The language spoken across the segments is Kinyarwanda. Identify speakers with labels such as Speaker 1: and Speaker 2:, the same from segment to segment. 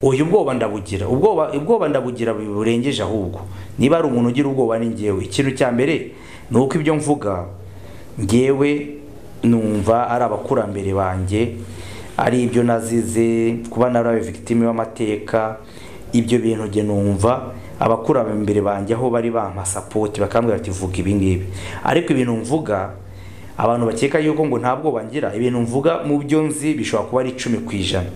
Speaker 1: oya ubwoba ndabugira ubwoba ubwoba ndabugira burengeje ahubwo niba ari umuntu ugira ubwoba ni ngewe ikintu cya mbere ni uko ibyo mvuga ngewe numva ari abakurambere banjye ari ibyo nazize kuba narabaye victime w'amateka ibyo bintu njye numva abakurambere banjye aho bari bampa sapoti bakambwira ati vuga ibi ngibi ariko ibintu mvuga abantu bakeka yuko ngo nta bwoba ngira ibintu mvuga mu byo nzi bishobora kuba ari icumi ku ijana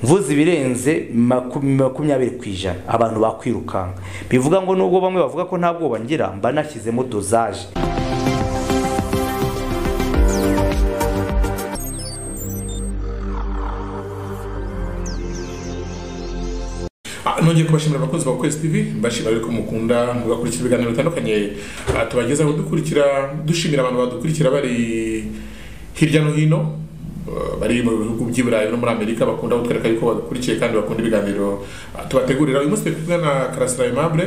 Speaker 1: mvuze ibirenze makumyabiri ku ijana abantu bakwirukanka bivuga ngo nubwo bamwe bavuga ko nta bwoba ngira mba nashyizemo dozaje
Speaker 2: nongeye kubashimira abakunzi ba kwezi tv mbashimira ko mukunda mugakurikira ibiganiro bitandukanye Ah, tubagezaho dukurikira dushimira abantu badukurikira bari hirya no hino ah, bari mu bihugu by'i burayi no muri amerika bakunda kutwereka yuko badukurikiye kandi bakunda ibiganiro ah, tubategurira uyu munsi turi kumwe na karasira aimable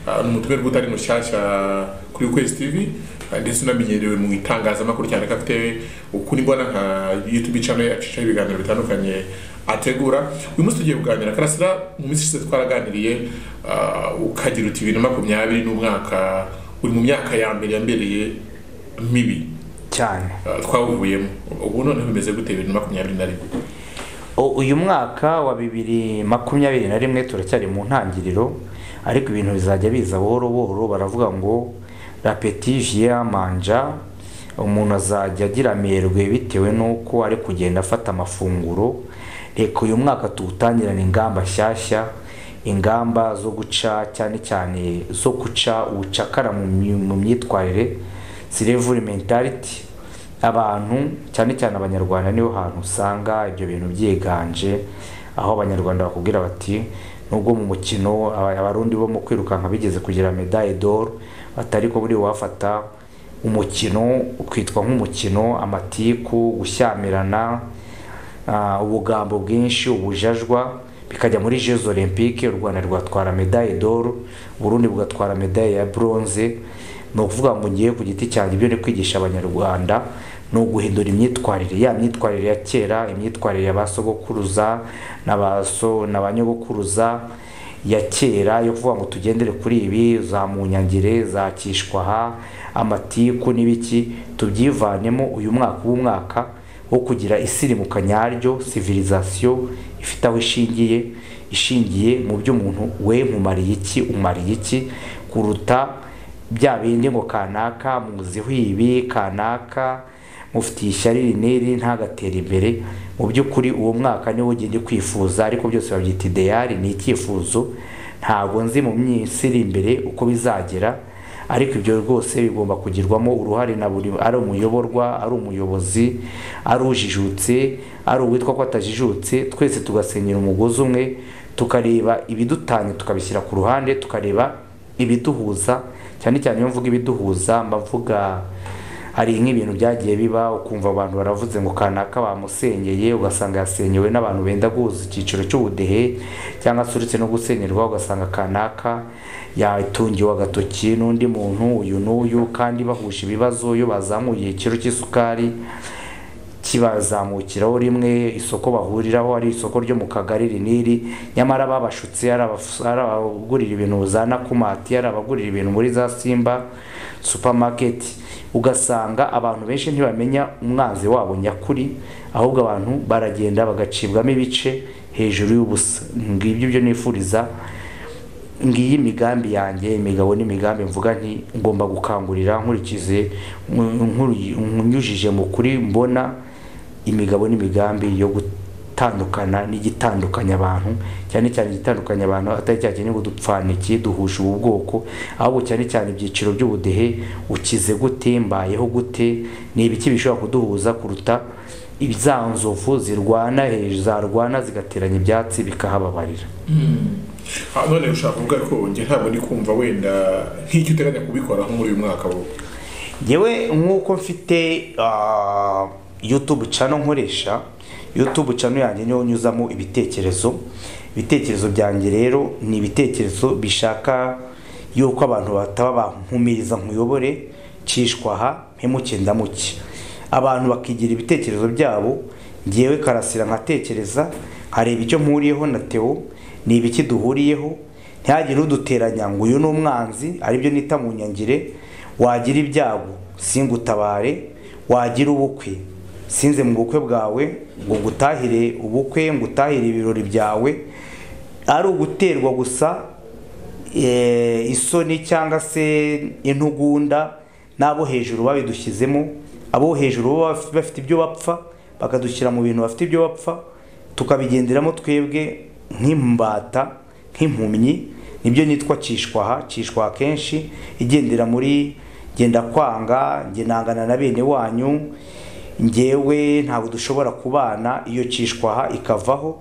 Speaker 2: ah, ni umutumirwa utari mushyashya kuri ukwezi tv ah, ndetse unamenyerewe mu itangazamakuru cyane ko afite ukuri mbona nka youtube channel acishaho ibiganiro bitandukanye ategura uyu munsi tugiye kuganira karasira mu minsi ishize twaraganiriye ah, ukagira uti bibiri na makumyabiri n'umwaka uri mu myaka ya mbere yambereye mibi
Speaker 1: cyane
Speaker 2: ah, twawuvuyemo ubu noneho bimeze gute bibiri na makumyabiri na rimwe
Speaker 1: O- uyu mwaka wa bibiri makumyabiri na rimwe turacyari mu ntangiriro ariko ibintu bizajya biza buhoro buhoro baravuga ngo rapetije manja umuntu azajya agira amerwe bitewe n'uko ari kugenda afata amafunguro reka uyu mwaka tuwutangirane ingamba nshyashya ingamba zo guca cyane cyane zo guca ubucakara mu myi- mu myitwarire silevuri mentality abantu cyane cyane abanyarwanda niho hantu usanga ibyo bintu byiganje aho abanyarwanda bakubwira bati nubwo mu mukino aba- abarundi bo mu kwirukanka bigeze kugira medaille d'or atari ko buri wafata umukino ukitwa nk'umukino amatiku gushyamirana ah, ubugambo bwinshi ubujajwa bikajya muri jeux olympique u rwanda rwatwara medaille d'or uburundi bugatwara medaille ya bronze ni ukuvuga ngo ngiye ku giti cyanjye ibyo ni kwigisha abanyarwanda ni uguhindura imyitwarire ya myitwarire ya kera imyitwarire ya ba sogokuruza na ba so na ba nyogokuruza ya kera yo kuvuga ngo tugendere kuri ibi za munyangire za kishwaha amatiku n'ibiki tubyivanemo uyu mwaka w'umwaka wo kugira isirimuka nyaryo civilisation ifite aho ishingiye ishingiye mu byo umuntu we mumariye iki umariye iki kuruta bya bindi ngo kanaka muziho ibi kanaka mufitiye ishyari iri n'iri ntagatere imbere mu by'ukuri uwo mwaka niwo ugenda kwifuza ariko byose babyita ideyari ni icyifuzo ntabwo nzi mu minsi iri imbere uko bizagera ariko ibyo rwose bigomba kugirwamo uruhare na buri ari umuyoborwa ari umuyobozi ari ujijutse ari uwitwa ko atajijutse twese tugasenyera umugozi umwe tukareba ibidutanya tukabishyira ku ruhande tukareba ibiduhuza cyane cyane iyo mvuga ibiduhuza mba mvuga hari nk'ibintu byagiye biba ukumva abantu baravuze ngo kanaka bamusenyeye ugasanga yasenyewe n'abantu benda guhuza icyiciro cy'ubudehe cyangwa se uretse no gusenyerwa ugasanga kanaka yatungiwe agatoki n'undi muntu uyu n'uyu kandi bahuje ibibazo iyo bazamuye ikiro cy'isukari kibazamukiraho rimwe isoko bahuriraho ari isoko ryo mu kagari riniri nyamara babashutse ari abaf- ari abagurira ibintu za nakumati ari abagurira ibintu muri za simba supermarket ugasanga abantu benshi ntibamenya umwanzi wabo nyakuri ahubwo abantu baragenda bagacibwamo ibice hejuru y'ubusa ngibyo ibyo nifuriza ngiyi imigambi yanjye imigabo n'imigambi mvuga nti ngomba gukangurira nkurikize nkuri- nyujije mu kuri mbona imigabo n'imigambi yo gutandukana n'igitandukanya abantu cyane cyane igitandukanya abantu atari cya kintu ngo dupfana iki duhuje ubu bwoko ahubwo cyane cyane ibyiciro by'ubudehe ukize gute mbayeho gute ni ibiki bishobora kuduhuza kuruta za nzovu zirwana hejuru zarwana zigateranya ibyatsi bikahababarira
Speaker 2: Ah, none ushaka kuvuga ko njye ntabwo ndi kumva wenda nk'icyo uteganya kubikora nko muri uyu mwaka wo
Speaker 1: yewe nk'uko mfite ah, youtube channel nkoresha youtube channel yanjye niyo nyuzamo ibitekerezo ibitekerezo byanjye rero ni ibitekerezo bishaka yuko abantu bataba bankumiriza nkuyobore cishwaha mpemuke ndamuke abantu bakigira ibitekerezo byabo ngewe karasira nkatekereza nkareba icyo mpuriyeho na teo ni ibiki duhuriyeho ntihagire uduteranya ngo uyu ni umwanzi aribyo nita mu nyangire wagira ibyago singutabare wagira ubukwe sinze mu bukwe bwawe ngo ngutahire ubukwe ngutahire ibirori byawe ari uguterwa gusa eh, isoni cyangwa se intugunda n'abo hejuru babidushyizemo abo hejuru bo baf- bafite ibyo bapfa bakadushyira mu bintu bafite ibyo bapfa tukabigenderamo twebwe nk'imbata nk'impumyi nibyo nitwa cishwaha cishwaha kenshi igendera muri genda kwanga nge nangana na bene wanyu ngewe ntabwo dushobora kubana iyo cishwaha ikavaho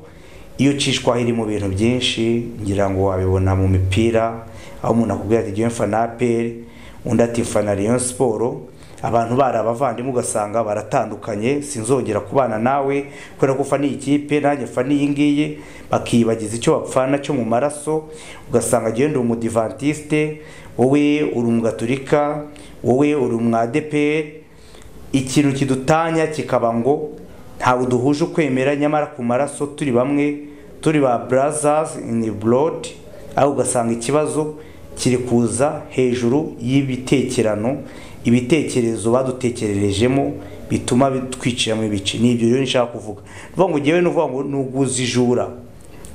Speaker 1: iyo cishwa iri mu bintu byinshi ngira ngo wabibona mu mipira aho umuntu akubwira ati jyewe mfana aperi undi ati mfana rayon siporo abantu bari abavandimwe ugasanga baratandukanye sinzongera kubana nawe kubera ko ufana iyi kipe nanjye mfana iyi ngiyi bakiyibagiza icyo bapfana cyo mu maraso ugasanga jyewe ndi umudivantiste wowe uri umugaturika wowe uri umwadeperi ikintu kidutanya kikaba ngo ntabwo duhuje ukwemera nyamara ku maraso turi bamwe turi ba brothers in blood aho ugasanga ikibazo kiri kuza hejuru y'ibitekerano ibitekerezo badutekererejemo bituma twiciramo ibice ni ibyo rero nshaka kuvuga ni ukuvuga ngo ngewe ni ukuvuga ngo ni uguzijura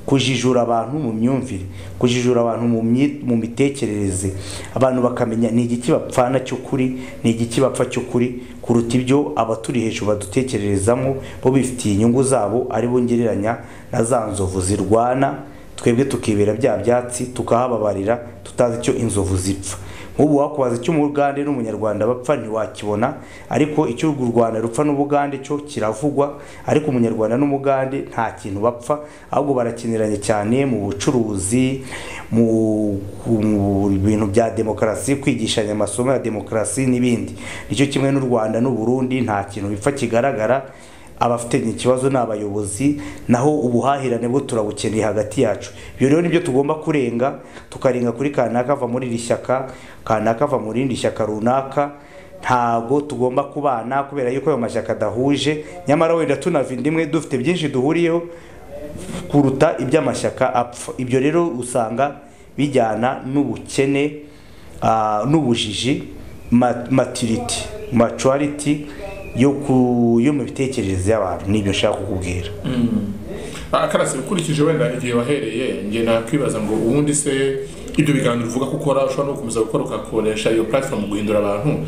Speaker 1: kujijura abantu mu myumvire kujijura abantu mu myi- mu mitekerereze abantu bakamenya ni igiki bapfana cy'ukuri ni igiki bapfa cy'ukuri kuruta ibyo abaturi hejuru badutekererezamo bo bifitiye inyungu zabo ari bo ngereranya na za nzovu zirwana twebwe tukibera bya byatsi tukahababarira tutazi icyo inzovu zipfa nk'ubu wakubaza icyo umugande n'umunyarwanda bapfa ntiwakibona ariko icyo u rwanda rupfa n'ubugande cyo kiravugwa ariko umunyarwanda n'umugande nta kintu bapfa ahubwo barakiniranye cyane mu bucuruzi mu, mu bintu bya demokarasi kwigishanya amasomo ya demokarasi n'ibindi nicyo kimwe n'u rwanda n'u burundi nta kintu bipfa kigaragara abafitanye ikibazo ni abayobozi naho ubuhahirane bwo turabukeneye hagati yacu ibyo rero nibyo tugomba kurenga tukarenga kuri kanaka ava muri iri shyaka kanaka ava mu rindi shyaka runaka ntago tugomba kubana kubera yuko ayo mashyaka adahuje nyamara wenda tunava inda imwe dufite byinshi duhuriyeho kuruta iby'amashyaka apfa ibyo rero usanga bijyana n'ubukene ah, n'ubujiji ma- maturity maturity yo ku yo mu bitekerereze y'abantu nibyo nshaka kukubwira
Speaker 2: Ah, karasi ukurikije wenda igihe wahereye njye nakwibaza ngo ubundi se ibyo biganiro uvuga ko ukora ushobora no gukomeza gukora ugakoresha iyo platform guhindura abantu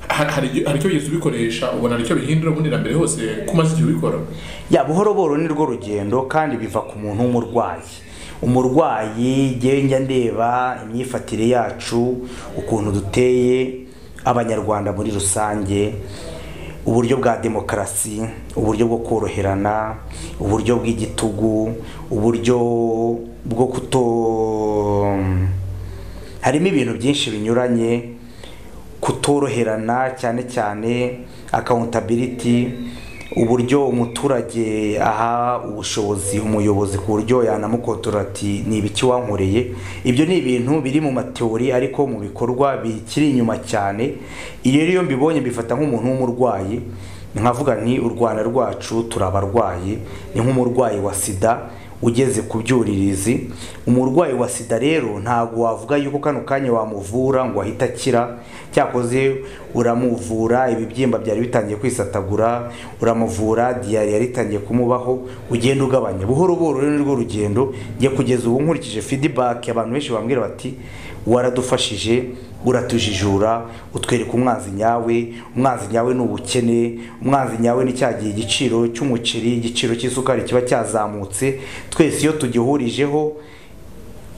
Speaker 2: Ha- hari icyo- hari icyo wigeze ubikoresha ubona hari icyo bihindura ubundi na mbere hose ko umaze igihe ubikora
Speaker 1: ya buhoro buhoro ni rwo rugendo kandi biva ku muntu w'umurwayi umurwayi njyewe njya ndeba imyifatire yacu ukuntu duteye abanyarwanda muri rusange uburyo bwa demokarasi uburyo bwo koroherana uburyo bw'igitugu uburyo bwo kuto harimo ibintu byinshi binyuranye kutoroherana cyane cyane accountability uburyo umuturage aha ubushobozi umuyobozi ku buryo yanamukotora ati ni ibiki wankoreye ibyo ni ibintu biri mu mateori ariko mu bikorwa bikiri inyuma cyane iyo rero iyo mbibonye mbifata nk'umuntu w'umurwayi nkavuga nti u rwanda rwacu turi abarwayi ni nk'umurwayi wa sida ugeze ku byuririzi umurwayi wa sida rero ntabwo wavuga yuko kano kanya wamuvura ngo ahite akira cyakoze uramuvura ibibyimba byari bitangiye kwisatagura uramuvura diyari yari itangiye kumubaho ugenda ugabanya buhoro buhoro rero nirwo rugendo njye kugeza ubu nkurikije feedback abantu benshi bambwira bati waradufashije uratujijura utwereka umwanzi nyawe umwanzi nyawe ni ubukene umwanzi nyawe ni cyagiye igiciro cy'umuceri igiciro cy'isukari kiba cyazamutse twese iyo tugihurijeho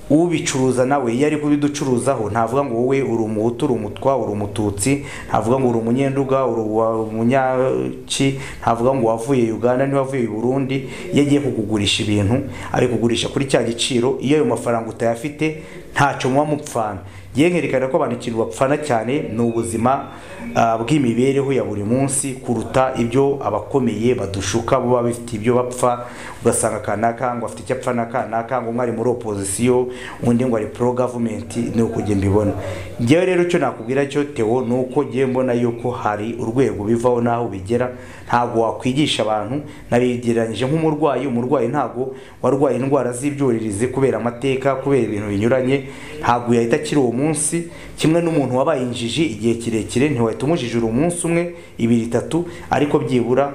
Speaker 1: ubicuruza nawe iyo ari kubiducuruzaho ntavuga ngo wowe uri umuhutu uri umutwa uri umututsi ntavuga ngo uri umunyenduga uri umunyaki ntavuga ngo wavuye uganda ntiwavuye i burundi iyo agiye kukugurisha ibintu abikugurisha kuri cya giciro iyo ayo mafaranga utayafite ntacyo muba mupfana yerekana ko abantu ikintu bapfana cyane ni ubuzima ah, bw'imibereho ya buri munsi kuruta ibyo abakomeye badushuka bo baba bafite ibyo bapfa ugasanga kanaka ngo afite icyo apfa n'akanaka ngo umwe ari muri opozisiyo undi ngo ari pro government ni uko njye mbibona njyewe rero icyo nakubwira cyo Theo ni uko njyewe mbona yuko hari urwego bivaho n'aho bigera ntabwo wakwigisha abantu nabigereranyije nk'umurwayi umurwayi ntabwo warwaye indwara z'ibyuririzi kubera amateka kubera ibintu binyuranye ntabwo yahita akira uwo munsi kimwe n'umuntu wabaye injiji igihe kirekire ntiwahita umujijura umunsi umwe ibiri itatu ariko byibura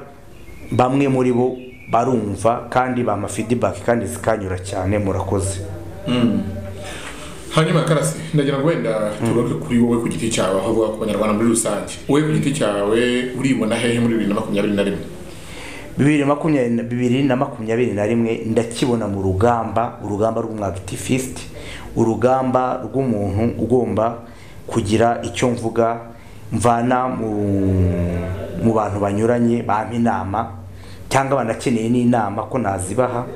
Speaker 1: bamwe muri bo barumva kandi bama feedback kandi zikanyura cyane murakoze
Speaker 2: hanyuma karasi ndagira ngo wenda tugaruke kuri wowe ku giti cyawe aho avuga ku banyarwanda muri rusange wowe ku giti cyawe uribona hehe muri bibiri na makumyabiri na rimwe
Speaker 1: bibiri makumyabiri bibiri na makumyabiri na rimwe ndakibona mu rugamba urugamba rw'umwagitifisiti urugamba rw'umuntu ugomba kugira icyo mvuga mvana mu, mu bantu banyuranye bampa inama cyangwa banakeneye n'inama ko nazibaha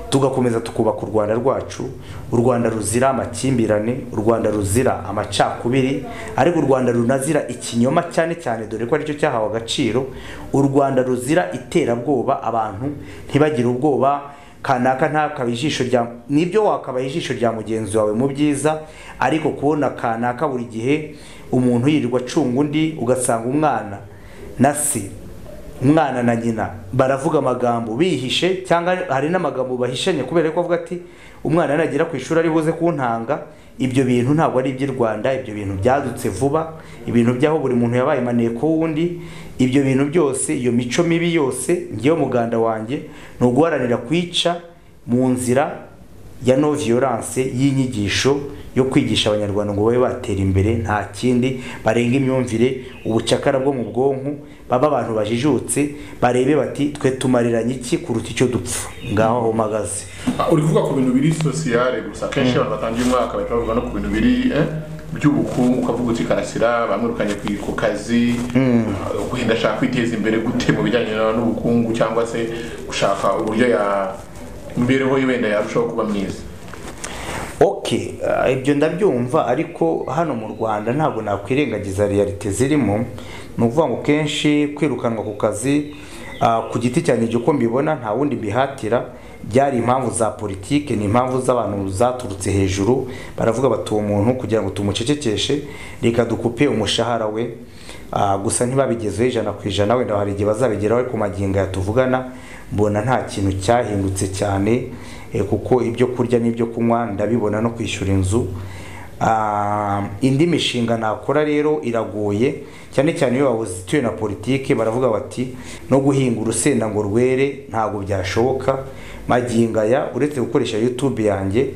Speaker 1: tugakomeza tukubaka u rwanda rwacu u rwanda ruzira amakimbirane u rwanda ruzira amacakubiri ariko u rwanda runazira ikinyoma cyane cyane dore ko aricyo cyahawe agaciro u rwanda ruzira iterabwoba abantu ntibagire ubwoba kanaka ntakaba ijisho rya nibyo wakabaye ijisho rya mugenzi wawe mu byiza ariko kubona kanaka buri gihe umuntu yirirwa acunga undi ugasanga umwana na se umwana na nyina baravuga amagambo bihishe cyangwa hari n'amagambo bahishanye kubera ko avuga ati umwana nagera ku ishuri ari buze kuntanga ibyo bintu ntabwo ari iby'i rwanda ibyo bintu byadutse vuba ibintu by'aho buri muntu yabaye maneko w'undi ibyo bintu byose iyo mico mibi yose ngewe umuganda wanjye ni uguharanira kwica mu nzira ya no violence y'inyigisho yo kwigisha abanyarwanda ngo babe batera imbere nta kindi barenga imyumvire ubucakara bwo mu bwonko baba abantu bajijutse barebe bati twe tumariranye iki kuruta icyo dupfa ngaho aho mpagaze
Speaker 2: Ah, uri kuvuga ku bintu biri sosiyale gusa kenshi abantu batangiye umwaka bahita bavuga no ku bintu biri eh, by'ubukungu ukavuga uti karasira bamwirukanye ku- ku kazi ah, wenda ashaka kwiteza imbere gute mu bijyanye na- n'ubukungu cyangwa se gushaka uburyo ya imibereho ye wenda yarushaho kuba myiza
Speaker 1: ok ah, ibyo ndabyumva ariko hano mu rwanda ntabwo nakwirengagiza realite zirimo ni ukuvuga ngo kenshi kwirukanwa ku kazi ah, ku giti cyanjye ibyo uko mbibona nta wundi bihatira byari impamvu za politike ni impamvu z'abantu zaturutse hejuru baravuga bati uwo muntu kugira ngo tumucecekeshe reka dukupe umushahara we Ah, gusa ntibabigezeho ijana ku ijana wenda hari igihe bazabigeraho ariko magingo aya tuvugana mbona nta kintu cyahindutse cyane eh, kuko ibyo kurya n'ibyo kunywa ndabibona no kwishyura inzu Ah, indi mishinga nakora rero iragoye cyane cyane iyo wabuze ituye na politiki baravuga bati no guhinga urusenda ngo rwere ntabwo byashoboka magingo aya uretse gukoresha youtube yanjye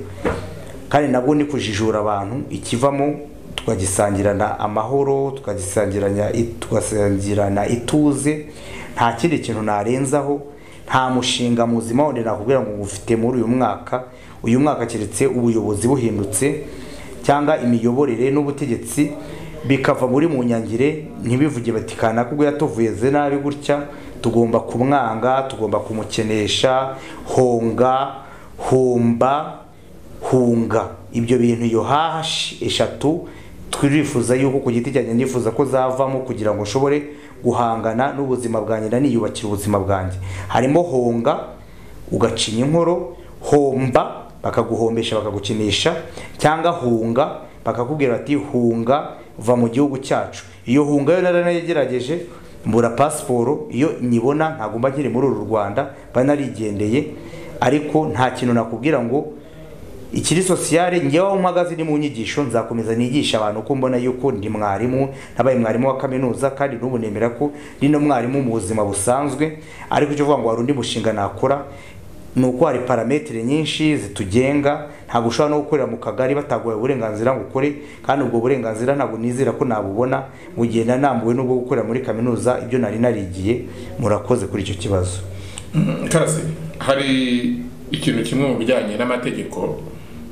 Speaker 1: kandi nabwo ni kujijura abantu ikivamo tukagisangirana amahoro tukagisangirana tugasangirana ituze nta kindi kintu narenzaho nta mushinga muzima wundi nakubwira ngo ufite muri uyu mwaka uyu mwaka keretse ubuyobozi buhindutse cyangwa imiyoborere n'ubutegetsi bikava muri mu nyangire ntibivuge bati kanaka ubwo yatuvuyeze nabi gutya tugomba kumwanga tugomba kumukenesha honga humba hunga ibyo bintu iyo hahashi eshatu turifuza yuko ku giti cyanjye ndifuza ko zavamo kugira ngo nshobore guhangana n'ubuzima bwanjye naniyubakira ubuzima bwanjye harimo honga ugacinya inkoro homba bakaguhombesha bakagukinisha cyangwa hunga bakakubwira bati hunga va mu gihugu cyacu iyo hunga yo naranayigerageje mbura pasiporo iyo nyibona ntabwo mba nkiri muri uru rwanda mba narigendeye ariko nta kintu nakubwira ngo ikiri sosiyale njyewe aho mpagaze ni mu nyigisho nzakomeza nigisha abantu ko mbona yuko ndi mwarimu nabaye mwarimu wa kaminuza kandi n'ubu nemera ko ndi no mwarimu mu buzima busanzwe ariko icyo uvuga ngo hari undi mushinga nakora ni uko hari parametere nyinshi zitugenga ntabwo ushobora no gukorera mu kagari bataguhaye uburenganzira ngo ukore kandi ubwo burenganzira ntabwo nizera ko nabubona mu gihe nanambuwe n'ubwo gukorera muri kaminuza ibyo nari narigiye murakoze kuri icyo kibazo
Speaker 2: Mm, karasi hari ikintu kimwe mu bijyanye n'amategeko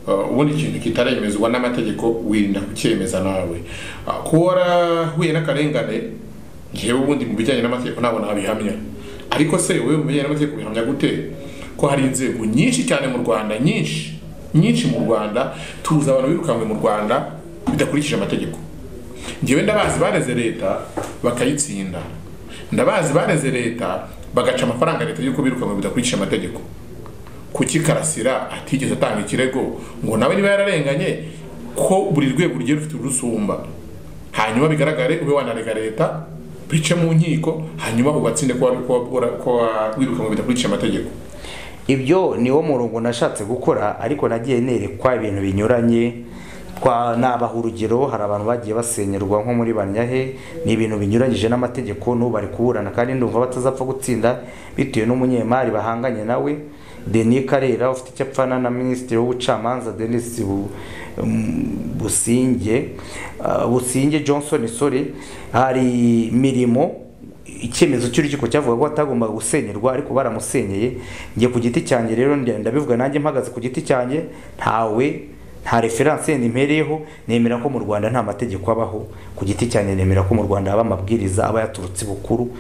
Speaker 2: uh, ubundi ikintu kitaremezwa n'amategeko wirinda kucyemeza nawe Ah, kuba warahuye n'akarengane ngewe ubundi mu bijyanye n'amategeko ntabwo nabihamya ariko se wowe mu bijyanye n'amategeko bihamya gute ko hari inzego nyinshi cyane mu rwanda nyinshi nyinshi mu rwanda tuzi abantu birukanwe mu rwanda bidakurikije amategeko ngewe ndabazi bareze leta bakayitsinda ndabazi bareze leta bagaca amafaranga leta y'uko birukanwe bidakurikije amategeko kuki karasira atigeze atanga ikirego ngo nawe niba yararenganye ko buri rwego rugiye rufite urusumba hanyuma bigaragare ube wanarega leta bice mu nkiko hanyuma ubatsinde ko wirukanwe bidakurikije amategeko
Speaker 1: ibyo niwo murongo nashatse gukora ariko nagiye nerekwa ibintu binyuranye twa nabaha urugero hari abantu bagiye basenyerwa nko muri banyahe ni ibintu binyuranyije n'amategeko n'ubu bari kuburana kandi ndumva batazapfa gutsinda bitewe n'umunyemari bahanganye nawe Denis Karera ufite icyo apfana na minisitiri w'ubucamanza Denis Bu- um, Businge uh, Businge Johnson sorry hari mirimo icyemezo cy'urukiko cyavuga ko atagombaga gusenyerwa ariko baramusenyeye njye ku giti cyanjye rero nda- ndabivuga nanjye mpagaze ku giti cyanjye ntawe nta referanse yenda impereyeho nemera ko mu rwanda nta mategeko abaho ku giti cyanjye nemera ko mu rwanda haba amabwiriza aba yaturutse bukuru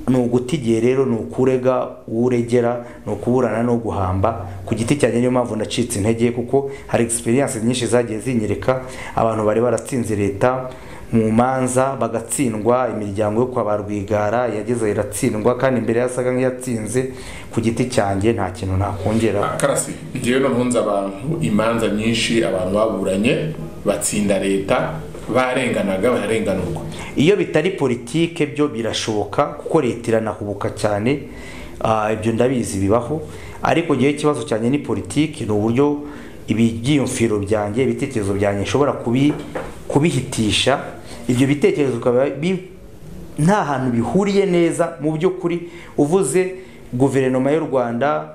Speaker 1: ni uguta igihe rero ni ukurega uwo uregera ni ukuburana no guhamba ku giti cyanjye niyo mpamvu nacitse intege kuko hari egisperiyanse nyinshi zagiye zinyereka abantu bari baratsinze leta mu manza bagatsindwa imiryango yo kwa ba rwigara yageze iratsindwa kandi imbere yasaga nk'iyatsinze ku giti cyanjye nta kintu nakongera
Speaker 2: Ah, karasi ngewe noneho nzi abantu imanza nyinshi abantu baburanye batsinda leta barenganaga bararenganurwa
Speaker 1: iyo bitari politike byo birashoboka kuko leta iranahubuka cyane Ah, ibyo ndabizi bibaho ariko ngewe ikibazo cyanjye ni politike ni uburyo ibyiyumviro byanjye ibitekerezo byanjye nshobora kubi- kubihitisha ibyo bitekerezo bikaba bi- nta hantu bihuriye neza mu by'ukuri uvuze guverinoma y'u rwanda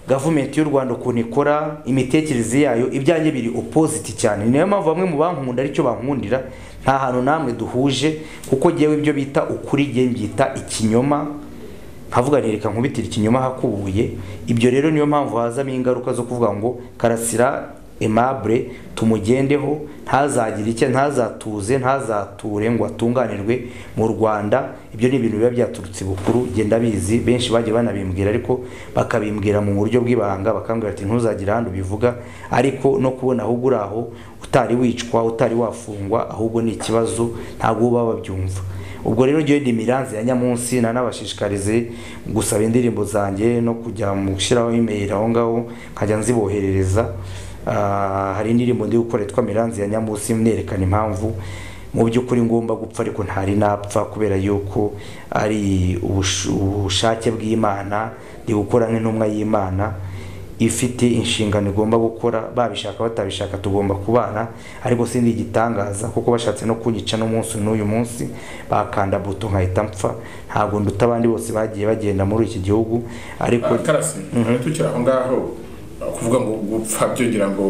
Speaker 1: gavumenti y'u rwanda ukuntu ikora imitekerereze yayo ibyanjye biri opposite cyane ni nayo mpamvu bamwe mu bankunda aricyo bankundira nta hantu namwe duhuje kuko ngewe ibyo bita ukuri ngewe mbyita ikinyoma nkavuga nti reka nkubitire ikinyoma hakubuye ibyo rero niyo mpamvu hazamo ingaruka zo kuvuga ngo karasira aimable tumugendeho ntazagire icyo ntazatuze ntazature ngo atunganirwe mu rwanda ibyo ni ibintu biba byaturutse bukuru genda bizi benshi bagiye banabimbwira ariko bakabimbwira mu buryo bw'ibanga bakambwira ati ntuzagire ahandi ubivuga ariko no kubona ahubwo uri aho utari wicwa utari wafungwa ahubwo ni ikibazo ntabwo uba babyumva ubwo rero ngewe ndi miranze ya nyamunsi nanabashishikarize gusaba indirimbo zanjye no kujya mu gushyiraho imeri aho ngaho nkajya nziboherereza Ah, hari indirimbo ndi gukora yitwa miranze ya nyamunsi mwerekana impamvu mu by'ukuri ngomba gupfa ariko ntari napfa kubera yuko ari ubush- ubushake bw'imana ndi gukora nk'intumwa y'imana ifite inshingano igomba gukora babishaka batabishaka tugomba kubana ariko sindi igitangaza kuko bashatse no kunyica n'umunsi n'uyu munsi bakanda buto nkahita mpfa ntabwo nduta abandi bose bagiye bagenda muri iki gihugu ariko
Speaker 2: Ah, karasi tukiri aho ngaho ah, kuvuga ngo gupfa byongera ngo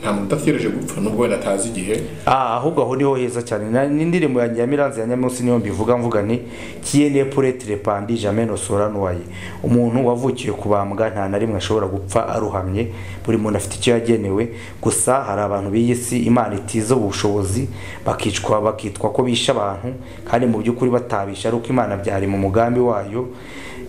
Speaker 2: nta muntu udategereje gupfa nubwo wenda atazi igihe
Speaker 1: Ah, ahubwo aho niho heza cyane Na- n'indirimbo yanjye ya miranze ya nyamunsi niyo mbivuga mvuga ni kiyene puretre pandi jamais no soranuwaye umuntu wavukiye kubambwa nta na rimwe ashobora gupfa aruhamye buri muntu afite icyo yagenewe gusa hari abantu b'iyi si imana itiza ubushobozi bakicwa bakitwa ko bisha abantu kandi mu by'ukuri batabisha ari uko imana byari mu mugambi wayo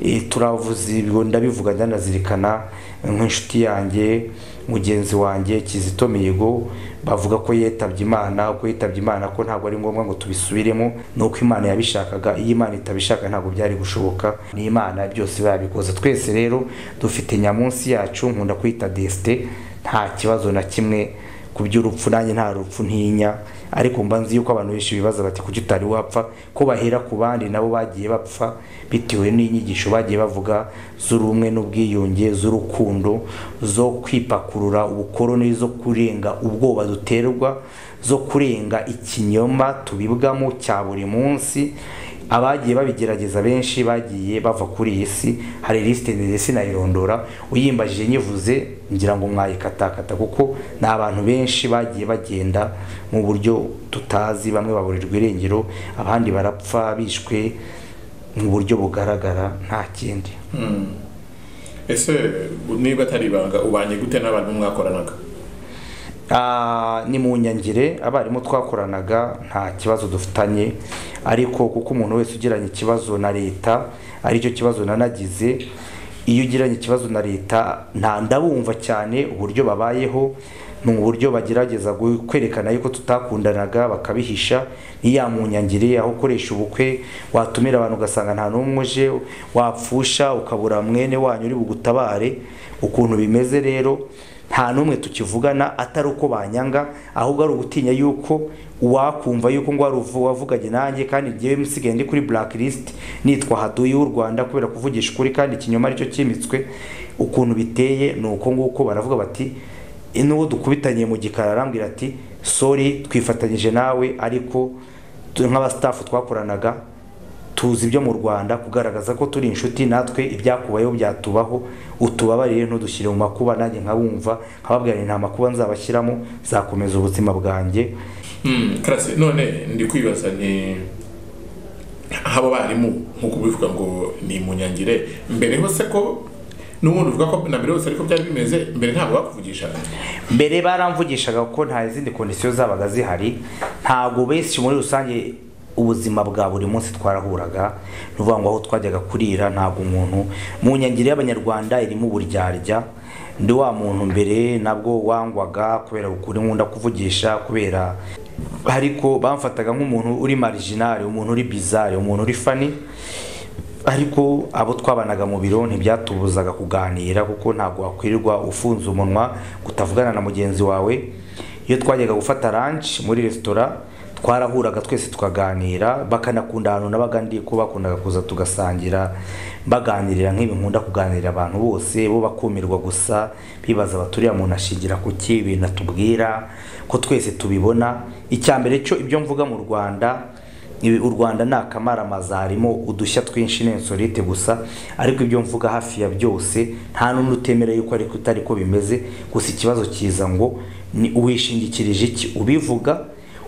Speaker 1: Eh, turavuze ibyo ndabivuga ndanazirikana nk'inshuti yanjye mugenzi wanjye kizito mihigo bavuga ko yitabye imana ko yitabye imana ko ntabwo ari ngombwa ngo tubisubiremo ni uko imana yabishakaga iyo imana itabishaka ntabwo byari gushoboka ni imana byose babikoze twese rero dufite nyamunsi yacu nkunda kwita desite nta kibazo na kimwe ku by'urupfu nanjye nta rupfu ntinya ariko mba nzi yuko abantu benshi bibaza bati kuki utari wapfa ko bahera ku bandi nabo bagiye bapfa bitewe n'inyigisho bagiye bavuga z'urumwe n'ubwiyunge z'urukundo zo kwipakurura ubukoroni zo kurenga ubwoba duterwa zo kurenga ikinyoma tubibwamo cya buri munsi abagiye babigerageza benshi bagiye bava kuri iyi si hari lisite ndende sinayirondora uyimbajije nyivuze ngira ngo mwayikatakata kuko ni abantu benshi bagiye bagenda mu buryo tutazi bamwe baburirwa irengero abandi barapfa bishwe mu buryo bugaragara nta kindi
Speaker 2: ese niba atari ibanga ubanye gute n'abantu mwakoranaga
Speaker 1: Ah, ni mu nyangire abarimu twakoranaga nta kibazo dufitanye ariko kuko umuntu wese ugiranye ikibazo na leta aricyo kibazo nanagize iyo ugiranye ikibazo na leta nta ndabumva cyane uburyo babayeho ni uburyo bagerageza gu- kwerekana yuko tutakundanaga bakabihisha niya munyangire aho ukoresha ubukwe watumira abantu ugasanga nta n'umwe uje wapfusha ukabura mwene wanyu uri bugutabare ukuntu bimeze rero nta n'umwe tukivugana atari uko banyanga ahubwo ari ugutinya yuko wakumva yuko ngo waruvu- wavuganye nanjye kandi njyewe musigaye ndi kuri blacklist nitwa haduyi w'u rwanda kubera kuvugisha ukuri kandi ikinyoma aricyo cyimitswe ukuntu biteye ni uko nguko baravuga bati n'uwo dukubitaniye mu gikari arambwira ati sori twifatanyije nawe ariko tu- nk'abasitafu twakoranaga tuzi ibyo mu rwanda kugaragaza ko turi inshuti natwe ibyakubayeho byatubaho utubabarire ntudushyire mu makuba nanjye nkabumva nkababwira nti nta makuba nzabashyiramo nzakomeza ubuzima bwanjye
Speaker 2: Mm, karase none ndi kwibaza ni abo barimu nk'uko ubivuga ngo ni munyangire mbere hose ko n'ubundi uvuga ko na mbere hose ariko byari bimeze mbere ntabwo bakuvugisha
Speaker 1: mbere baramvugishaga ko nta zindi kondisiyo zabaga zihari ntabwo benshi muri rusange ubuzima bwa buri munsi twarahuraga ni ukuvuga ngo aho twajyaga kurira ntabwo umuntu mu nyangiro y'abanyarwanda irimo uburyarya ndi wa muntu mbere nabwo wangwaga kubera ukuri nkunda kuvugisha kubera ariko bamfataga nk'umuntu uri marijinari umuntu uri bizari umuntu uri fani ariko abo twabanaga mu biro ntibyatubuzaga kuganira kuko ntabwo wakwirirwa ufunze umunwa utavugana na mugenzi wawe iyo twajyaga gufata ranch muri resitora twarahuraga twese tukaganira bakanakunda ahantu nabaga ndi ko bakundaga kuza tugasangira baganirira nk'ibi nkunda kuganirira abantu bose bo bakumirwa gusa bibaza baturiya muntu ashingira ku ki ibintu atubwira ko twese tubibona icya mbere cyo ibyo mvuga mu rwanda Ibi- u rwanda ni akamaramaza harimo udushya twinshi n'insolite gusa ariko ibyo mvuga hafi ya byose nta n'undi utemera yuko ariko utari ko bimeze gusa ikibazo kiza ngo ni uwishingikirije iki ubivuga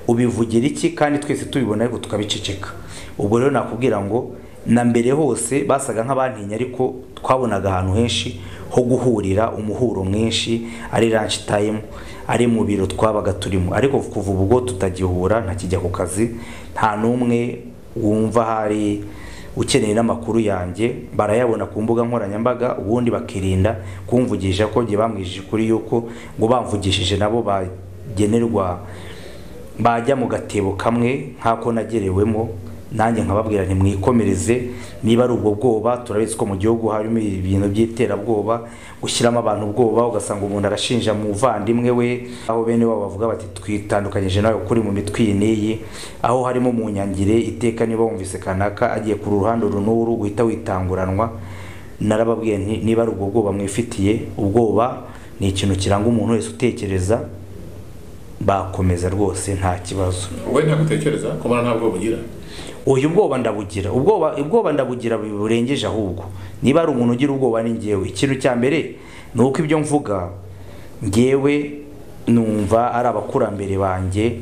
Speaker 1: ubivugira iki kandi twese tubibona ariko tukabiceceka ubwo rero nakubwira ngo na mbere hose basaga nk'abantinya ariko twabonaga ahantu henshi ho guhurira umuhuro mwinshi ari lunch time ari mu biro twabaga turimo ariko kuva ubwo tutagihura ntakijya ku kazi nta n'umwe wumva hari ukeneye n'amakuru yanjye barayabona ku mbuga nkoranyambaga ubundi bakirinda kumvugisha ko njye bamwijije kuri yuko ngo bamvugishije nabo bagenerwa bajya mu gatebo kamwe nk'ako nagerewemo nanjye nkababwira ntimwikomereze niba ari ubwo bwoba turabizi ko mu gihugu harimo ibintu by'iterabwoba gushyiramo abantu ubwoba ugasanga umuntu arashinja muvandimwe we aho bene wabo bavuga bati twitandukanyije nawe kuri mu mitwe iyi n'iyi aho harimo mu nyangire iteka niba wumvise kanaka agiye ku ruhande uru n'uru guhita witanguranwa narababwiye nti niba ari ubwo bwoba mwifitiye ubwoba ni ikintu kiranga umuntu wese utekereza bakomeza rwose nta kibazo
Speaker 2: wowe ntagutekereza ko mbona ntabwo bugira
Speaker 1: uyu bwoba ndabugira ubwoba ubwoba ndabugira burengeje ahubwo niba ari umuntu ugira ubwoba ni ngewe ikintu cya mbere ni uko ibyo mvuga ngewe numva ari abakurambere banjye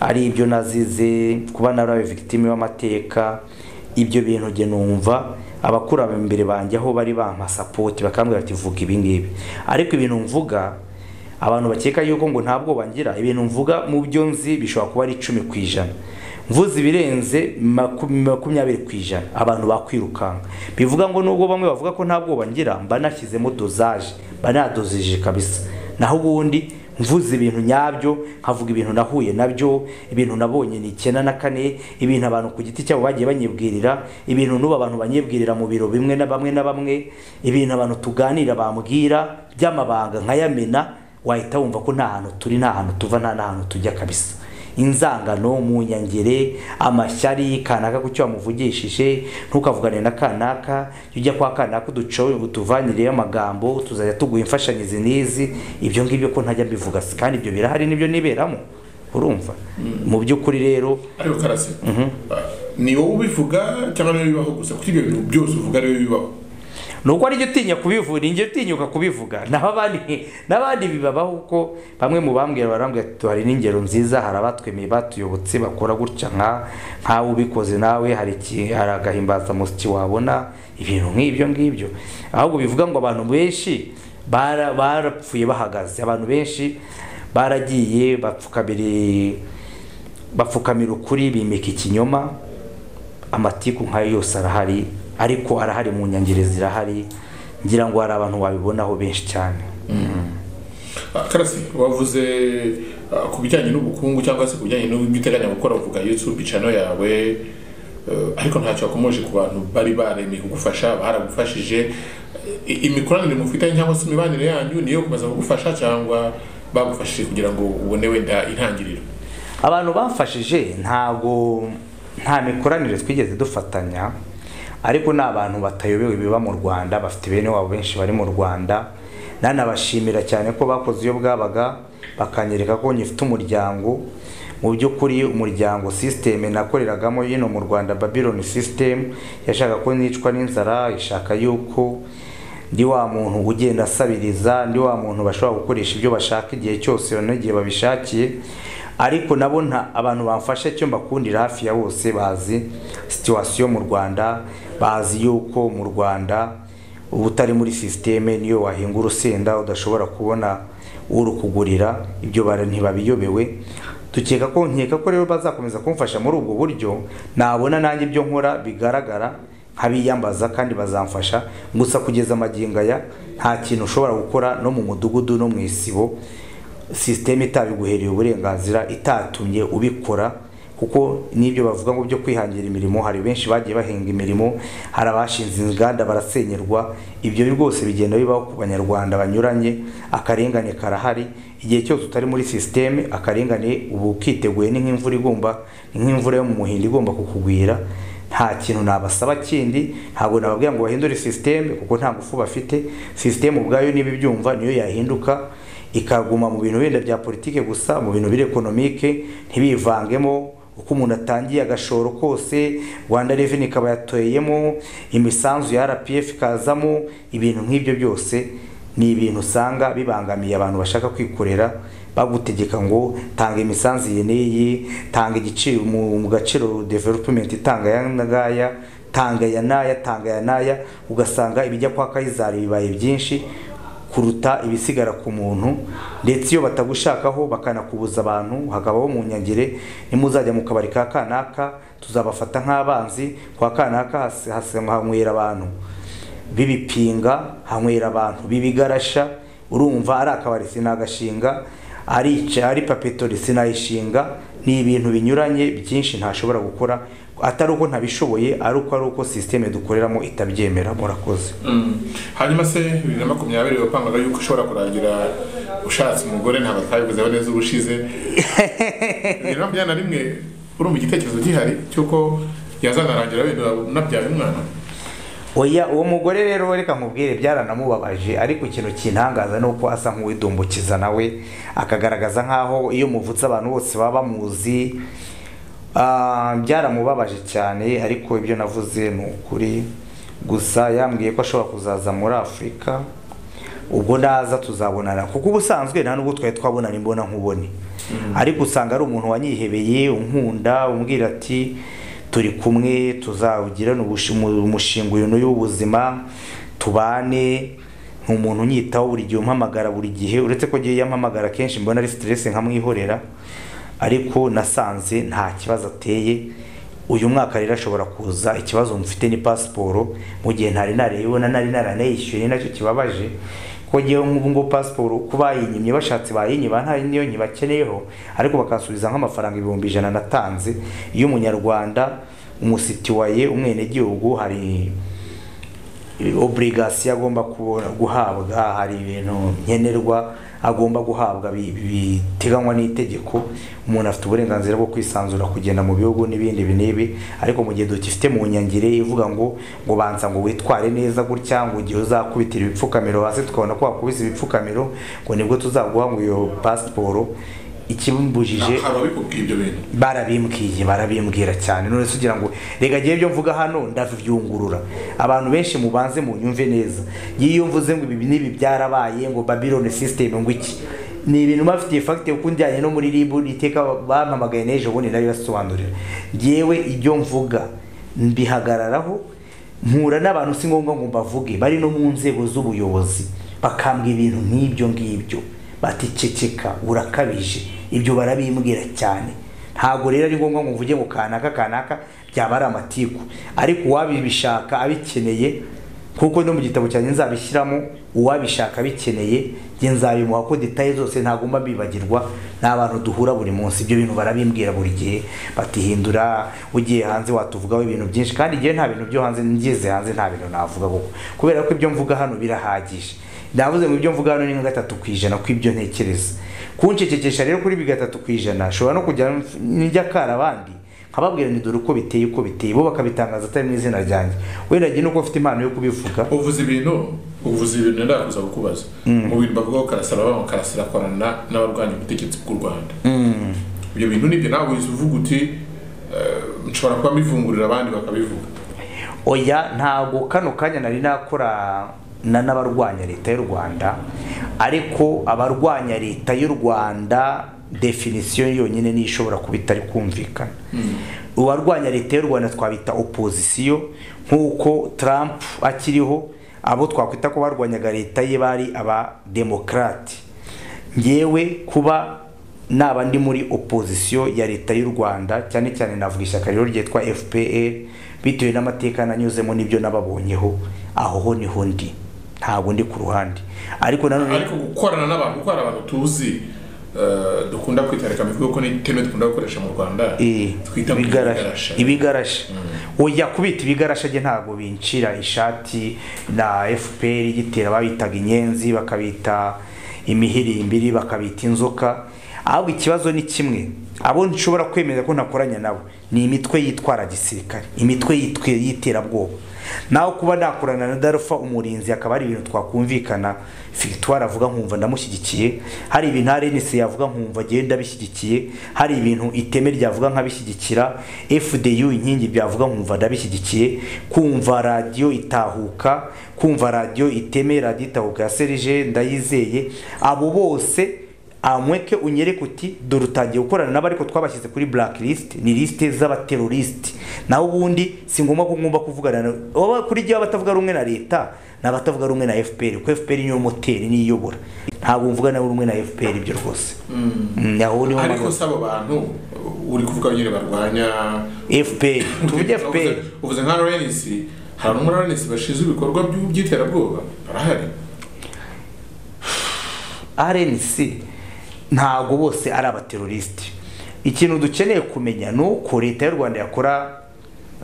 Speaker 1: ari ibyo nazize kuba narabaye victime w'amateka ibyo bintu njye numva abakurambere banjye aho bari bampa sapoti bakambwira bati vuga ibi ngibi ariko ibintu mvuga abantu bakeka yuko ngo nta bwoba ngira ibintu mvuga mu byo nzi bishobora kuba ari icumi ku ijana mvuze ibirenze maku- makumyabiri ku ijana abantu bakwirukanka bivuga ngo nubwo bamwe bavuga ko nta bwoba ngira mba nashyizemo dozaje mba nadozije kabisa naho ubundi mvuze ibintu nyabyo nkavuga ibintu nahuye nabyo ibintu nabonye ni icyenda na kane ibintu abantu ku giti cyabo bagiye banyibwirira ibintu n'ubu abantu banyibwirira mu biro bimwe na bamwe na bamwe ibintu abantu tuganira bambwira by'amabanga nkayamena wahita wumva ko nta hantu turi nta hantu tuva nta n'ahantu tujya kabisa inzangano mu nyangere amashyari kanaka ku cyo wamuvugishije ntukavugane na kanaka jya ujya kwa kanaka uducoye utuvanireyo amagambo tuzajya tuguha imfashanyo izi n'izi ibyo ngibyo ko ntajya mbivuga se kandi ibyo birahari nibyo niberamo urumva mu by'ukuri rero
Speaker 2: ariko karase ni wowe ubivuga cyangwa niwe bibaho gusa kuko ibyo bintu byose uvuga niwe bibaho
Speaker 1: nubwo ari utinya kubivuga njye utinyuka kubivuga naho abandi n'abandi bibabaho kuko bamwe mu bambwira barambwira ati hari n'ingero nziza hari abatwemeye batuyobotse bakora gutya nka nkawe ubikoze nawe hari iki- hari agahimbazamusyi wabona ibintu nk'ibyo ngibyo ahubwo bivuga ngo abantu benshi bara- barapfuye bahagaze abantu benshi baragiye bapfukamira bapfukamira ukuri bimika ikinyoma amatiku nkayo yose arahari ariko arahari mu nyangire zirahari ngira ngo hari abantu wabibonaho benshi cyane
Speaker 2: Ah, karasi wavuze ah, ku bijyanye n'ubukungu cyangwa se ku bijyanye n'ibyo uteganya gukora uvuga youtube channel yawe eh, ariko ntacyo wakomoje ku bantu bari baremeye kugufasha baragufashije I- imikoranire mufitanye cyangwa se imibanire yanyu niyo kumaze kugufasha cyangwa bagufashije kugira ngo ubone wenda intangiriro
Speaker 1: abantu bamfashije ntabwo nta mikoranire twigeze dufatanya ariko ni abantu batayobewe biba mu rwanda bafite bene wabo benshi bari mu rwanda nanabashimira cyane ko bakoze iyo bwabaga bakanyereka ko ngifite umuryango mu by'ukuri umuryango sisiteme nakoreragamo hino mu rwanda babylon sisiteme yashaka ko nicwa n'inzara ishaka yuko ndi wa muntu ugenda asabiriza ndi wa muntu bashobora gukoresha ibyo bashaka igihe cyose n'igihe babishakiye ariko nabo nta abantu bamfasha icyo mbakundira hafi ya bose bazi situwasiyo mu rwanda bazi yuko mu rwanda uba utari muri sisiteme niyo wahinga urusenda udashobora kubona urukugurira ibyo bara ntibabiyobewe dukeka ko nkeka ko rero bazakomeza kumfasha muri ubwo buryo nabona nanjye ibyo nkora bigaragara nkabiyambaza kandi bazamfasha gusa kugeza amagingo aya nta kintu ushobora gukora no mu mudugudu no mu isibo sisiteme itabiguhereye uburenganzira itatumye ubikora kuko n'ibyo bavuga ngo byo kwihangira imirimo hari benshi bagiye bahinga imirimo hari abashinze inganda barasenyerwa ibyo rwose bigenda bibaho ku banyarwanda banyuranye akarengane karahari igihe cyose utari muri sisiteme akarengane uba ukiteguye ni nk'imvura igomba ni nk'imvura yo mu muhindo igomba kukugwira nta kintu nabasaba kindi ntabwo nababwira ngo bahindure sisiteme kuko nta ngufu bafite sisiteme ubwayo niba ibyumva niyo yahinduka ikaguma mu bintu wenda bya politike gusa mu bintu biri ekonomike ntibivangemo uko umuntu atangiye agashoro kose rwanda reveni ikaba yatoyemo imisanzu ya rpf ikazamo ibintu nk'ibyo byose ni ibintu usanga bibangamiye abantu bashaka kwikorera bagutegeka ngo tanga imisanzu iyi n'iyi tanga igiciro mu mu gaciro development itanga aya n'aya tanga aya n'aya tanga aya n'aya ugasanga ibijya kwa kayizari bibaye byinshi kuruta ibisigara ku muntu ndetse iyo batagushakaho bakanakubuza abantu hakabaho mu nyangire nimuzajya mu kabari ka kanaka tuzabafata nk'abanzi kwa kanaka hasi- hasi- hanywera abantu b'ibipinga hanywera abantu b'ibigarasha urumva ari akabari sinagashinga ari ica- ari papetori sinayishinga ni ibintu binyuranye byinshi ntashobora gukora atari uko ntabishoboye ari uko ari uko sisiteme dukoreramo itabyemera murakoze
Speaker 2: Mm. hanyuma se bibiri na makumyabiri wapangaga yuko ushobora kurangira ushatse umugore ntabwo twabivuzeho neza ubushize bibiri na makumyabiri na rimwe urumva igitekerezo gihari cy'uko yazanarangira wenda unabyaye umwana
Speaker 1: oya uwo mugore rero reka nkubwire byaranamubabaje ariko ikintu kintangaza ni uko asa nk'uwidumbukiza nawe akagaragaza nk'aho iyo muvutse abantu bose baba bamuzi Ah, byaramubabaje cyane ariko ibyo navuze ni ukuri gusa yambwiye ko ashobora kuzaza muri afurika ubwo naza tuzabonana kuko ubusanzwe nta nubwo twari twabonana imbona nkubone ariko usanga ari umuntu wanyihebeye unkunda umbwira ati turi kumwe tuzawugirane ubushi- mu- umushinga uyu n'uyu w'ubuzima tubane ni umuntu unyitaho buri gihe umpamagara buri gihe uretse ko agiye yampamagara kenshi mbona ari siteresi nkamwihorera ariko nasanze nta kibazo ateye uyu mwaka rero ashobora kuza ikibazo mufite ni pasiporo mu gihe ntari narayibona nari naranayishyuye ni nacyo kibabaje ko ngewe nk'ubu ngo pasiporo ko bayinyimye bashatse bayinyiba nta niyo nyibakeneyeho ariko bakansubiza nk'amafaranga ibihumbi ijana natanze iyo umunyarwanda umusitiwaye umwenegihugu hari oburigasiyo agomba kubona- guhabwa hari ibintu nkenerwa agomba guhabwa bi- biteganywa n'itegeko umuntu afite uburenganzira bwo kwisanzura kugenda mu bihugu n'ibindi ibi n'ibi ariko mu gihe dukifite mu nyangire ivuga ngo ngo banza ngo witware neza gutya ngo igihe uzakubitira ibipfukamiro hasi tukabona ko wakubise ibipfukamiro ngo nibwo tuzaguha ngo iyo pasiporo ikimbujije
Speaker 2: ababikubwiye ibyo bintu
Speaker 1: barabimbwiye barabimbwira cyane none se ugira ngo reka ngewe ibyo mvuga hano ndabyungurura abantu benshi mubanze munyumve neza ngiye iyo mvuze ngo ibi n'ibi byarabaye ngo babylon system ngo iki ni ibintu bafitiye fagite kuko njyanye no muri ribu iteka bampamagaye n'ejo bundi nayo basobanurira ngewe ibyo mvuga mbihagararaho mpura n'abantu si ngombwa ngo mbavuge bari no mu nzego z'ubuyobozi bakambwa ibintu nk'ibyo ngibyo bati ceceka urakabije ibyo barabimbwira cyane ntabwo rero ari ngombwa ngo mvuge ngo kanaka kanaka byaba ari amatiku ariko uwabibishaka abikeneye kuko no mu gitabo cyanjye nzabishyiramo uwabishaka bikeneye njye nzabimuha ko detaye zose ntagomba bibagirwa ni abantu duhura buri munsi ibyo bintu barabimbwira buri gihe batihindura ugiye hanze watuvugaho ibintu byinshi kandi njyewe nta bintu byo hanze ngeze hanze nta bintu navuga kuko kubera ko ibyo mvuga hano birahagije navuze mu byo mvuga hano ni nka gatatu ku ijana kw'ibyo ntekereza kuncecekesha rero kuri bi gatatu ku ijana nshobora no kujya njya kara abandi nkababwira ni dore uko biteye uko biteye bo bakabitangaza atari mu izina ryanjye wenda njye nuko ufite impano yo kubivuga
Speaker 2: uvuze ibintu uvuze ibintu ndakuza kukubaza mu bintu bavugaho karasira baba karasira akorana n'abarwanya ubutegetsi bw'u rwanda ibyo bintu nibyo nawe wize uvuga uti eh, nshobora kuba mbivungurira abandi bakabivuga
Speaker 1: oya ntabwo kano kanya nari nakorana n'abarwanya leta y'u rwanda ariko abarwanya leta y'u rwanda definisiyo yonyine niyo ishobora kuba itari kumvikana ubarwanya leta y'u rwanda twabita opozisiyo nk'uko trump akiriho abo twakwita ko barwanyaga leta ye bari abademokarate ngewe kuba naba ndi muri opozisiyo ya leta y'u rwanda cyane cyane navuga ishyaka rero ryitwa fpr bitewe n'amateka nanyuzemo n'ibyo nababonyeho aho ho niho ndi ntabwo ndi ku ruhande ariko nanone
Speaker 2: ariko gukorana n'abantu kuko hari abantu tuzi eh, dukunda kwita reka mbivuge ko n'iteme dukunda gukoresha mu rwanda
Speaker 1: Eh,
Speaker 2: twita mu
Speaker 1: ibigarasha ibigarasha oya kubita ibigarasha rye ntabwo bincira ishati na fpr igitera babitaga inyenzi bakabita imihirimbiri bakabita inzoka ahubwo ikibazo ni kimwe abo nshobora kwemeza ko ntakoranya nabo ni imitwe yitwara gisirikare imitwe yitwe y'iterabwoba naho kuba nakorana na darufa umurinzi akaba ari ibintu twakumvikana victoire avuga nkumva ndamushyigikiye hari ibintu arenise yavuga nkumva ngewe ndabishyigikiye hari ibintu iteme ryavuga nkabishyigikira fdu inkingi byavuga nkumva ndabishyigikiye kumva radiyo itahuka kumva radiyo iteme radiyo itahuka ya serije ndayizeye abo bose amweke unyereke uti dore utangiye gukorana nabo ariko twabashyize kuri blacklist ni lisite z'abaterorisite naho ubundi si ngombwa ko ngomba kuvugana na oba kuri jyewe abatavuga rumwe na leta ni abatavuga rumwe na fpr kuko fpr niyo moteri niyo iyobora ntabwo mvuga nawe rumwe na fpr ibyo rwose Mm, aho niho
Speaker 2: ariko
Speaker 1: mpagaze.
Speaker 2: si abo bantu uri kuvuga nyine barwanya
Speaker 1: fpr tuvuge fpr
Speaker 2: Uvuze- uvuze nka rns hari umwe rns bashinzwe ibikorwa by'u- by'iterabwoba barahari
Speaker 1: RNC ntabwo bose ari abaterorisite ikintu dukeneye kumenya ni uko leta y'u rwanda yakora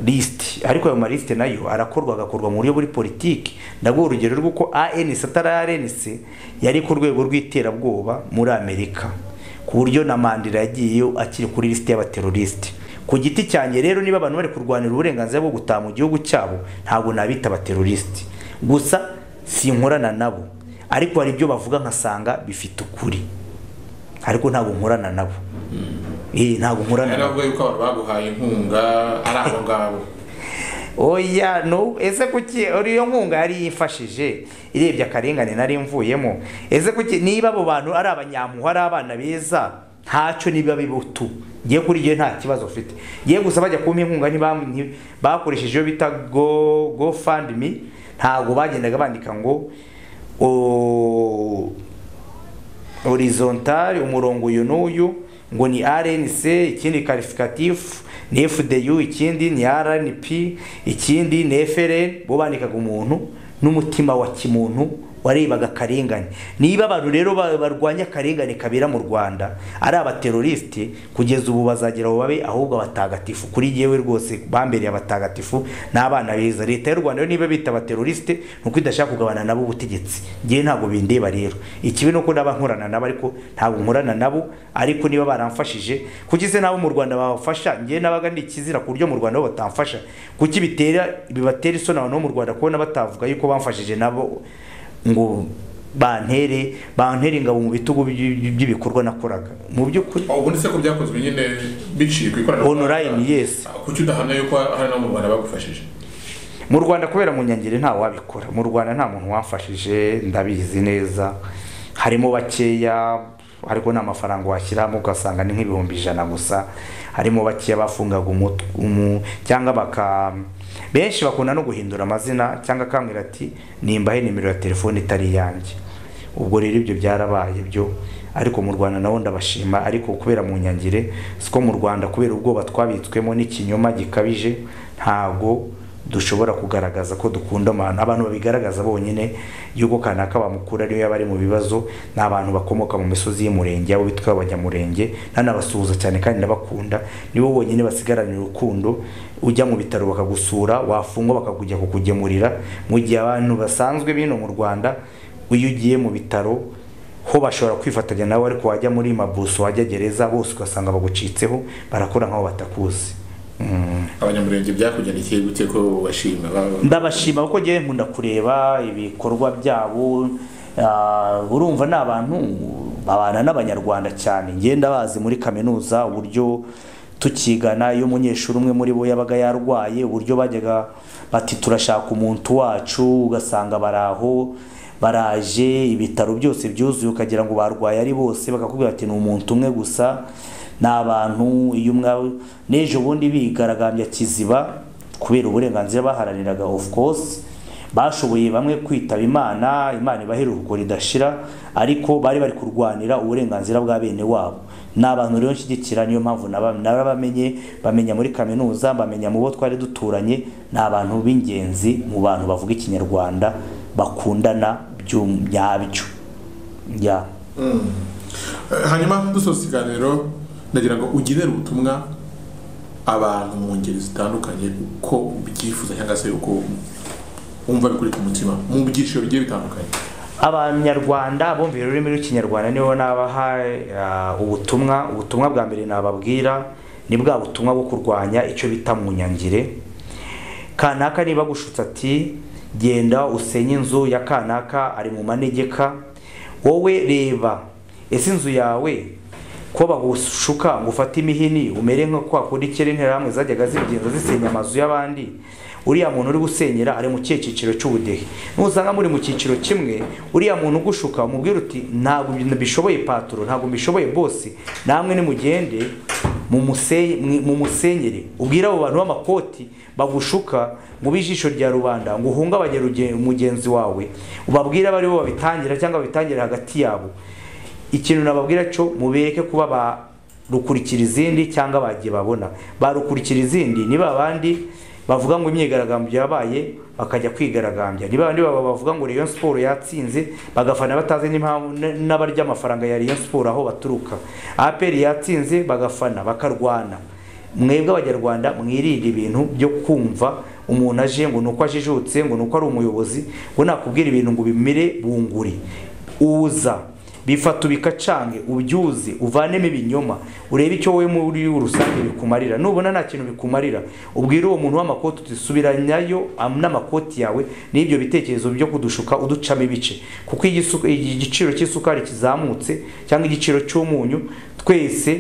Speaker 1: lisite ariko ayo malisite nayo arakorwa agakorwa mu buryo buri politiki ndaguha urugero rw'uko anc atari rnc yari ku rwego rw'iterabwoba muri amerika ku buryo na mandela yagiyeyo akiri kuri lisite y'abaterorisite ku giti cyanjye rero niba abantu bari kurwanira uburenganzira bwo gutaha mu gihugu cyabo ntabwo nabita abaterorisite gusa sinkorana nabo ariko hari ibyo bavuga nkasanga bifite ukuri ariko ntabwo nkorana nabo Eh, ntabwo nkorana
Speaker 2: hari
Speaker 1: nabo
Speaker 2: abavuga yuko abantu baguhaye inkunga ari abo ngabo
Speaker 1: oya no ese kuki uriyo nkunga yari yifashije irebye akarengane nari mvuyemo ese kuki niba abo bantu ari abanyampuhwe ari abana beza ntacyo niba bibutu ngiye kuri gihe nta kibazo ufite ngiye gusa bajya kumpa inkunga ntibam- nti- bakoresheje iyo bita go go fund me ntabwo bagendaga bandika ngo o- horizontal umurongo uyu n'uyu ngo ni rnc ikindi karifikatifu ni fdu ikindi ni rnp ikindi ni frn bo bandikaga umuntu n'umutima wa kimuntu warebaga akarengane niba abantu rero ba- barwanya akarengane kabera mu rwanda ari abaterorisite kugeza ubu bazagera aho babe ahubwo abatagatifu kuri yewe rwose bambereye abatagatifu n'abana beza leta y'u rwanda yo niba bita abaterorisite ni uko idashaka kugabana nabo ubutegetsi ngewe ntabwo bindeba rero ikibi ni uko naba nkorana nabo ariko ntabwo nkorana nabo ariko niba baramfashije kuki se nabo mu rwanda babafasha ngewe nabaga ndi ikizira ku buryo mu rwanda bo batamfasha kuki bitera bibatera isoni abantu bo mu rwanda kubona batavuga yuko bamfashije nabo ngo bantere bantere ingabo mu bitugu by- by- by'ibikorwa nakoraga mu by'ukuri
Speaker 2: aho ubundi se ko byakozwe nyine biciye ku
Speaker 1: Online, yes.
Speaker 2: kuki udahamya yuko hari n'abo mu rwanda bagufashije
Speaker 1: mu rwanda kubera mu nyangeri nta wabikora mu rwanda nta muntu wamfashije ndabizi neza harimo bakeya ariko nta mafaranga washyiramo ugasanga ni nk'ibihumbi ijana gusa harimo bakeya bafungaga umutwe umu- cyangwa baka benshi bakunda no guhindura amazina cyangwa akambwira ati nimbahe nimero ya telefone itari iyanjye ubwo rero ibyo byarabaye byo ariko mu rwanda nabo ndabashima ariko kubera mu nyangire siko mu rwanda kubera ubwoba twabitswemo n'ikinyoma gikabije ntago dushobora kugaragaza ko dukunda abantu abantu babigaragaza bonyine y'uko kanaka bamukura ariyo yaba ari mu bibazo ni abantu bakomoka mu misozi y'umurenge abo bitwa abanyamurenge nanabasuhuza cyane kandi ndabakunda nibo bonyine basigaranye urukundo ujya mu bitaro bakagusura wafungwa bakakujya kukugemurira mu gihe abantu basanzwe bino mu rwanda iyo ugiye mu bitaro ho bashobora kwifatanya nawe ariko wajya muri mabuso wajya gereza bose ugasanga bagucitseho barakora nk'aho batakuzi
Speaker 2: abanyamurenge byakugendekeye gute ko bashima
Speaker 1: ndabashima kuko ngewe nkunda kureba ibikorwa byabo Ah, urumva ni abantu babana n'abanyarwanda cyane ngewe ndabazi muri kaminuza uburyo tukigana iyo umunyeshuri umwe muri bo yabaga yarwaye uburyo bajyaga bati turashaka umuntu wacu ugasanga baraho baraje ibitaro byose byuzuye ukagira ngo barwaye ari bose bakakubwira ati ni umuntu umwe gusa ni abantu iyo umwe n'ejo bundi bigaragambya kiziba kubera uburenganzira baharaniraga of course bashoboye bamwe kwitaba imana imana ibaha iruhuko ridashira ariko bari bari kurwanira uburenganzira bwa bene wabo ni abantu rero nshyigikira niyo mpamvu naba- narabamenye bamenya muri kaminuza bamenya mu bo twari duturanye ni abantu b'ingenzi mu bantu bavuga ikinyarwanda bakundana byum- nyabyo ya
Speaker 2: hanyuma dusoza ikiganiro ndagira ngo ugenere ubutumwa abantu mu ngeri zitandukanye uko ubyifuza cyangwa se uko wumva bikuri ku mutima mu byiciro bigiye bitandukanye
Speaker 1: abanyarwanda bumvira ururimi rw'ikinyarwanda niho nabaha eh, ubutumwa ubutumwa bwa mbere nababwira ni bwa butumwa bwo kurwanya icyo bita munyangire kanaka niba gushutse ati genda usenye inzu ya kanaka ari mu manegeka wowe reba ese inzu yawe ko bagushuka ngo ufate imihini umere nko kwa kundi kera interahamwe zajyaga zibigenza zisenya amazu y'abandi uriya muntu uri gusenyera ari mu kihe cyiciro cy'ubudehe nusanga muri mu cyiciro kimwe uriya muntu ugushuka umubwira uti ntabwo mbishoboye paturo ntabwo mbishoboye bose namwe nimugende mumuseye- mwi- mumusenyere ubwire abo bantu b'amakoti bagushuka mu bijisho rya rubanda ngo uhungabanye ruge- mugenzi wawe ubabwire abari bo babitangira cyangwa babitangire hagati yabo ikintu nababwira cyo mubereke kuba barukurikira izindi cyangwa bagiye babona barukurikira izindi ni ba bandi bavuga ngo imyigaragambyo yabaye bakajya kwigaragambya ni ba bandi baba bavuga ngo Rayon Sport yatsinze bagafana batazi n'impamvu n- n'abarya amafaranga ya Rayon Sport aho baturuka APR yatsinze bagafana bakarwana mwebwe abanyarwanda mwirinde ibintu byo kumva umuntu aje ngo ni uko ajijutse ngo ni uko ari umuyobozi ngo nakubwira ibintu ngo bimire bunguri uza bifata ubikacange ubyuze uvanemo ibinyoma urebe icyo wowe muri rusange bikumarira nubona nta kintu bikumarira ubwire uwo muntu w'amakoti uti subiranyayo am- n'amakoti yawe n'ibyo bitekerezo byo kudushuka uducamo ibice kuko igisu- igiciro cy'isukari kizamutse cyangwa igiciro cy'umunyu twese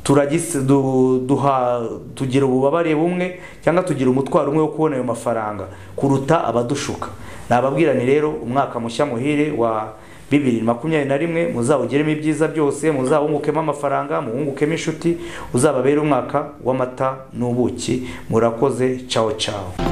Speaker 1: turagise du- duha tugira ububabare bumwe cyangwa tugira umutwaro umwe wo kubona ayo mafaranga kuruta abadushuka nababwira ni rero umwaka mushya muhire wa bibiri na makumyabiri na rimwe muzawugiremo ibyiza byose muzawungukemo amafaranga muwungukemo inshuti uzababere umwaka w'amata n'ubuki murakoze cawo cawo